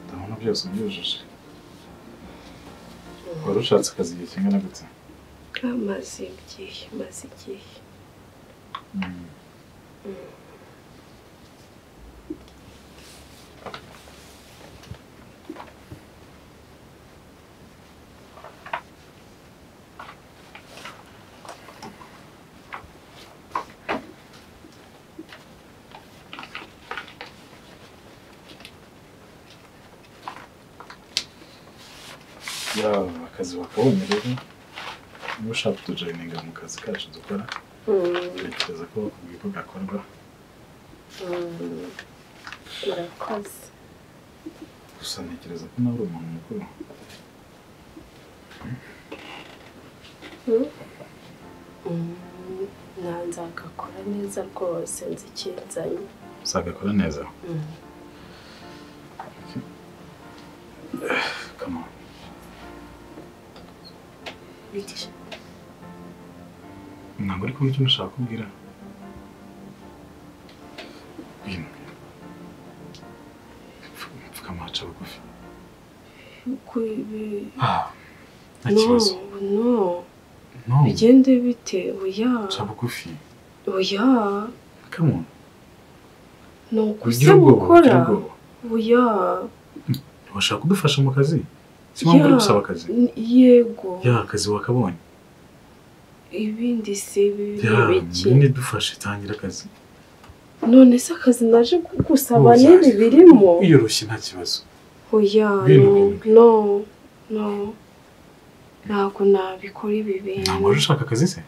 ndabona byose ubyujuje wari ushatse akazi igihe kingana gutya maze igihe maze igihe yaba akazi wakabonye rero niba ushaka kutujoyininga mu kazi kacu dukora tekereza ko bakubwiye ko gakorwa urakoze gusa ntekereza ko nawe uri umuntu mukuru nanze agakora neza rwose nzi ikinzanye uzagakora neza kama ntabwo ari kumva icyo ushaka kubwira bwira pfukama haca bugufi Ah, nta no kibazo no no bigende bite oya haca bugufi oya kama ni ugira ukuza ubwoba gukora ugira ubwoba oya urashaka kudufasha mu kazi si mpamvu uri ya, gusaba akazi n- yego ya akazi wakabonye ibindi si ibintu ya biki nyine dufashe tangira akazi none se akazi naje kugusaba Uzaze. n'ibi birimo wiyoroshye nta kibazo oya Bintu, no bintu. no no ntabwo nabikora ibi bintu ntabwo wari ushaka akazi se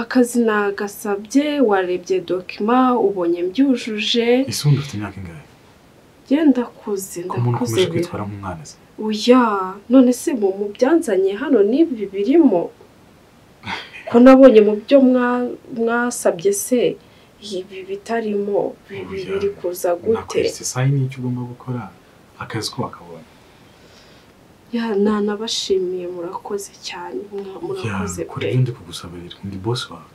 akazi nagasabye warebye dokima ubonye mbyujuje ese ubundi ufite imyaka ingahe genda kuze ko umuntu ndakuze ukomeje bira kwitwara nk'umwana se oya none se mu mu byanzanye hano n'ibi birimo ko nabonye mu byo mwa- mwasabye se ibi bitarimo bibi Oya, biri kuza gute nakweretse sayi n'icyo ugomba gukora akazi ko wakabonye ya nanabashimiye murakoze cyane mwa- ya murakoze kora pe ibyo ndi kugusabarira ndi bosi wawe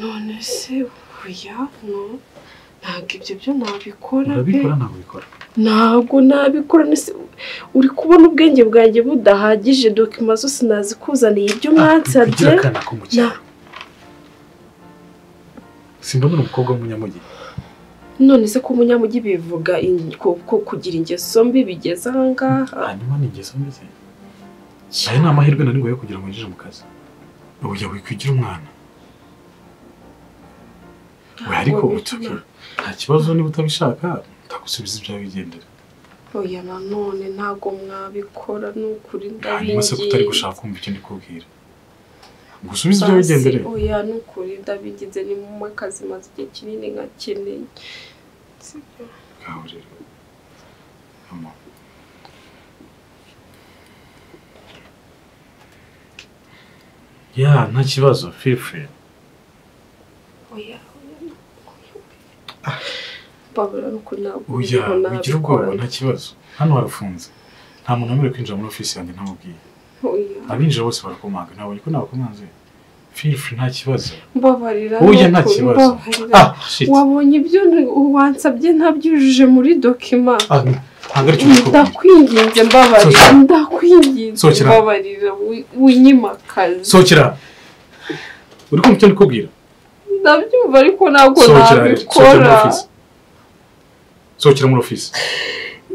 none se oya no ntabwo ibyo byo nabikora pe urabikora ntabwo ubikora ntabwo nabikora nese uri kubona ubwenge bwanjye budahagije dokima zose nazikuzaniye ibyo mwansabye kugira akana ko mu cyaro simbona uri umukobwa w'umunyamujyi none se ko umunyamugi bivuga in- ko ko kugira ingeso mbi bigeze ahangaha hanyuma ni ingeso mbi se aya ni amahirwe nari yo kugira ngo winjire mu kazi oya wikwigira umwana we ariko Ntabwo utuke bituma- nta kibazo niba utabishaka ndagusubiza ibyawe bigendera oya nanone ntabwo mwabikora ni ukuri hanyuma se ko utari gushaka kumva icyo ndi kubwira gusubiza ibyawe bigendere oya ni ukuri ndabigize ni mu akazi maze igihe kinini nkakeneye sibyo ngaho rero mama ya nta kibazo feel free oya oya babura ni ukuri Oya, ntabwo biriho ugira ubwoba nabikora nta kibazo hano harafunze nta muntu wemerewe kwinjira muri ofisi yanjye ntamubwiye oya abinjira bose barakomanga nabonye ko nabakomanze feel free nta kibazo mbabarira oya ni nta ukuri, kibazo mbabarira. ah shit wabonye ibyo ni- wansabye ntabyujuje muri dokima Ah, ntabwo aricyo ndikubwira ndakwinginze mbabarira Sokera. ndakwinginze Sokera. mbabarira wi- winyimakazi sohokera uri kumva icyo ndikubwira ndabyumva ariko ntabwo sohokera sohokera muri nabikora ofisi sohokera muri ofisi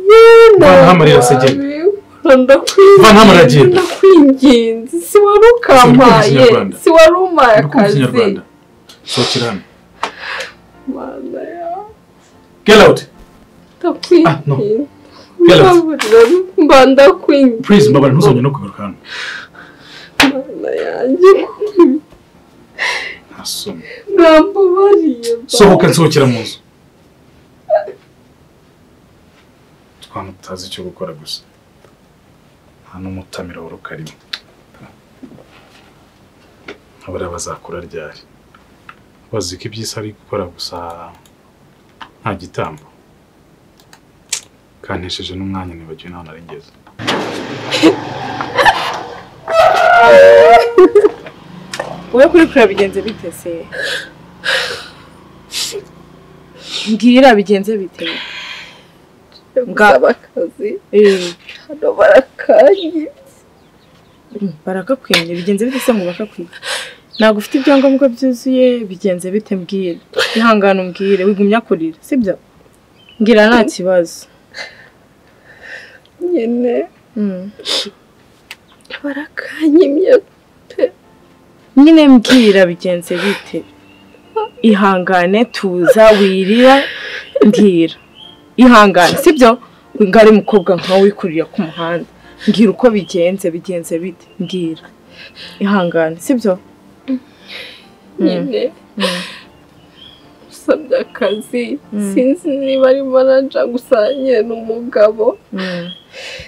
Yewe, Vanaho amarira ntabwo asegera. nabikora, ndakwinginze, Vanaho amarira agenda. ndakwinginze si wari ukampaye Ikinyarwanda. si wari umpaye uri kumva akazi ikinyarwanda sohokera hano Mana yawe, get out Ah, no. ndakwinginze Get out. mbabarira mba ndakwinginze please mbabara ntuzongere no kugaruka hano Mana yanjye ntasome mwambabariye sohoka nsohokera mu nzu twana tutazi icyo gukora gusa nta n'umutamira wari ukarimo abariya bazakura ryari bazi ko iby'isi ari gukora gusa nta gitambo kantesheje n'umwanya nibagiwe n'aho nari ngeze wowe kuri kure bigenze biteze mbwira bigenze bite gusaba akazi Eh, hano barakanye barakakwimye bigenze bite se ngo bakakwimye ntabwo ufite ibyangombwa byuzuye bigenze bite mbwira ihangane umbwire wigumya kurira sibyo mbwira nta kibazo nyine Mm. barakanye imyo nyine mbwira bigenze bite ihangane tuza wirira mbwira ihangane sibyo ngari mukobwa nkawe wikurira ku muhanda mbwira uko bigenze bigenze bite mbwira ihangane sibyo nyine usabye akazi Mm. sinzi niba ari manaja gusa nyine ni umugabo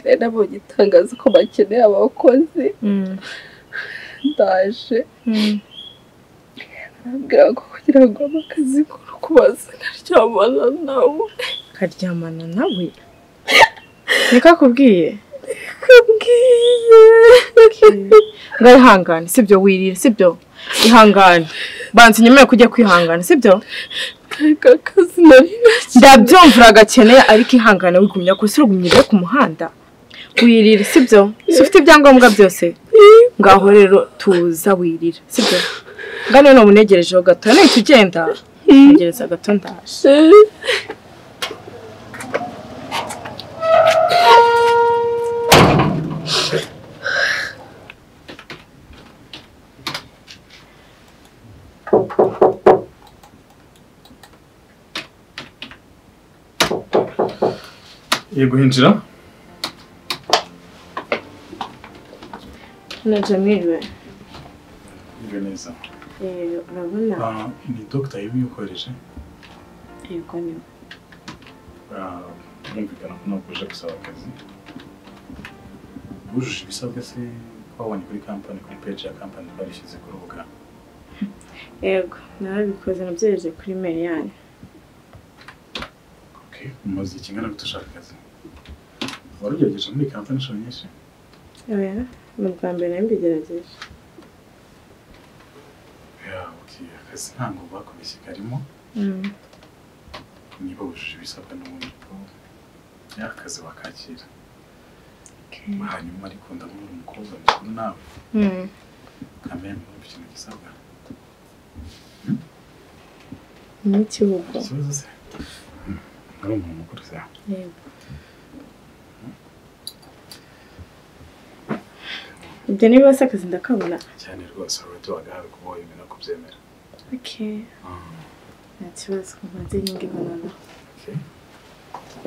rero nabonye itangazo ko bakeneye abakozi ndaje barambwira ko kugira ngo abakazi kuri kubaza nkaryamana nawe karyamana nawe niko akubwiye ngo ihangane sibyo wirira sibyo ihangane banza unyemere kujya kwihangana sibyo ariko akazi nari ntakeneye ndabyumvira agakeneye ariko ihangane wigumya ko si urugumye ujya ku muhanda wirira sibyo si ufite ibyangombwa byose ngaho rero tuza wirira sibyo ngano ni umunegerejeho gato nahita ugenda ntegereza gato ndaje yego hinjira na jamiriwe yego neza urabona Ah, ni dogita yabiyokoreje yego ni yumvikana ko ntabwo uje gusaba akazi wujuje ibisabwa se wabonye kuri kampani kuri peji ya kampani barishyize ku rubuga yego narabikoze nabyereje kuri mail yanyu Okay, umaze ikingana gute ushaka akazi wari ugerageje muri kampani inshuro nyinshi oya ni ubwa mbere mbigerageje Yeah, okay. akazi ntabwo bakubeshye karimo niba wujuje ibisabwa n'ubundi ko ya akazi wakakira hanyuma ariko ndabona umukobwa mukuru nawe kamera mwumva ikintu gisabwa n'ikibugo ikibazo se ari umuntu mukuru se yego ibyo niba se akazi ndakabona cyane rwose wowe tubagahawe kuba wemera kubyemera okay nta kibazo maze nyingi banana Okay.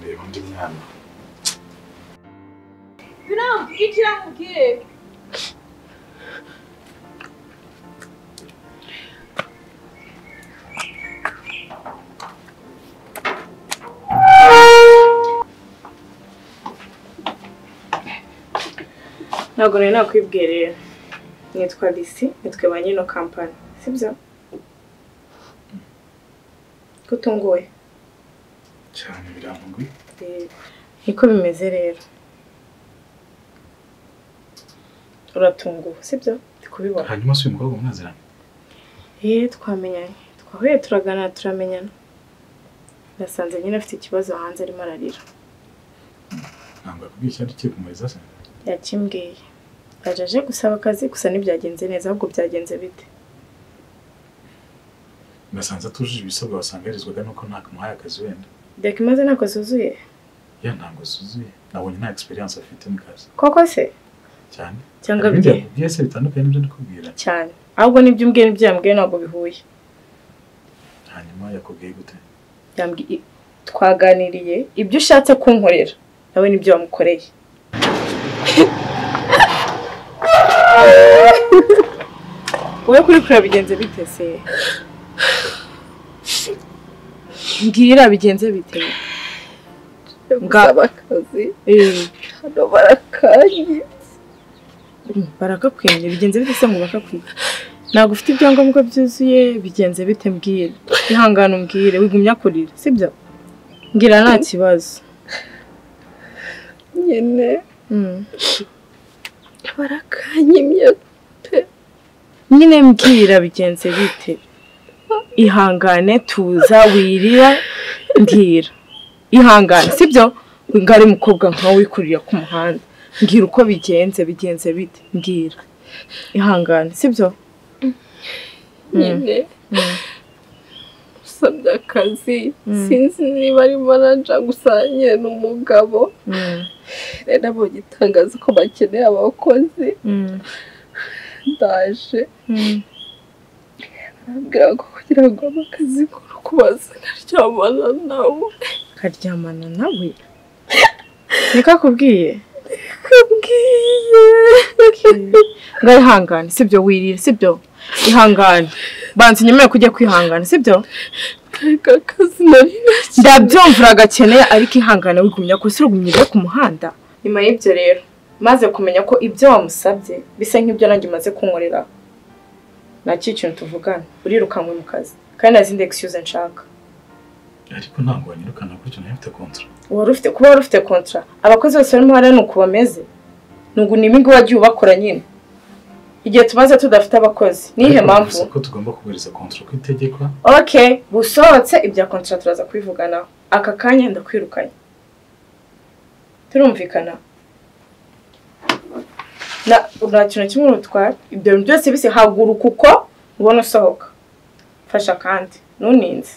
Reba undi mwana ntabwo nari nakwibwira rero nitwa disi nitwe ba nyino kampani sibyo ko utunguwe cyane biramugwi niko bimeze rero uratunguwe sibyo ndi kubibona hanyuma si uyu mukobwa mwaziranye yewe twamenyanye twahuye turaganira turamenyana nasanze nyine afite ikibazo hanze arimo ararira ntabwo yakubwiye icyari kigiye kumuriza se yakimbwiye aje aje gusaba akazi gusa ntibyagenze neza ahubwo byagenze bite nasanze atujuje ibisabwa wasangarizwaga nuko ntamuhaye akazi wenda reka imaze ntako zuzuye ya ntabwo zuzuye nabonye nta experience afite mu kazi koko se cyane cyangwa ibindi bye yakubwiye se bitandukanye n'ibyo ndikubwira cyane ahubwo nibyo umbwiye n'ibyo yambwiye ntabwo bihuye hanyuma yakubwiye gute yambwiye twaganiriye ibyo ushatse kunkorera nawe nibyo wamukoreye wowe kuri kure bigenze bite se mbwira bigenze bite gusaba akazi Eh, hano barakanye barakakwimye bigenze bite se ngo bakakwimye ntabwo ufite ibyangombwa byuzuye bigenze bite mbwira ihangane umbwire wigumya kurira sibyo mbwira nta kibazo nyine Mm. barakanyimye pe nyine mbwira bigenze bite ihangane tuza wirira mbwira ihangane sibyo ngo ari umukobwa nkawe wikurira ku muhanda mbwira uko bigenze bigenze bite mbwira ihangane sibyo nyine usabye akazi sinzi niba ari manaja gusa nyine ni umugabo rero abonye itangazo ko bakeneye abakozi ndaje arambwira ngo kugira ngo ubahe akazi k'uru kubaza nkaryamana nawe karyamana nawe niko akubwiye kabwiye ngo ihangane sibyo wirira sibyo ihangane banza unyemerere kujya kwihangana sibyo kareka akazi nari nakiriye ndabyumvira agakeneye ariko ihangane wigumya ko usirugumye ujya ku muhanda nyuma y'ibyo rero maze kumenya ko ibyo wamusabye bisa nk'ibyo nanjye umaze kunkorera nacyo ikintu tuvugana urirukanwe mu kazi kandi nta zindi egisiyuze nshaka ariko ntabwo wanyirukana gutyo nawe ufite kontara wari ufite kuba wari ufite kontara abakozi bose barimo hariya ni uku bameze nugu ni imigi wagiye ubakora nyine igihe tumaze tudafite abakozi niyihe Ariko mpamvu bivuze ko tugomba kubahiriza kontara uko itegekwa ok busohotse ibya kontara turaza kubivuganaho aka kanya ndakwirukanye turumvikana Na- nta kintu kimwe urutwara ibyo bintu byose bise haguruka uko ubona usohoka fasha kandi ntuninze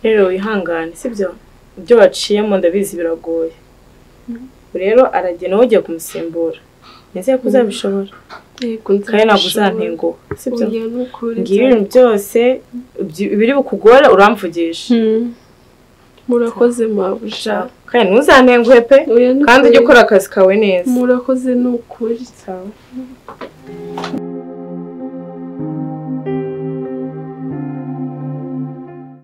rero wihangane sibyo ibyo waciyemo ndabizi biragoye rero aragena ugiye kumusimbura nizeye ko uzabishobora yego kandi ntabwo uzantenguka uzantenguha sibyo oya ni ukuri ngiyo ibintu byose ibyo- ibiri bukugora uramvugisha Hmm. murakoze mabuja kandi ntuzantenguhe pe oya ni kandi ujye ukuri ukora akazi kawe neza murakoze ni ukuri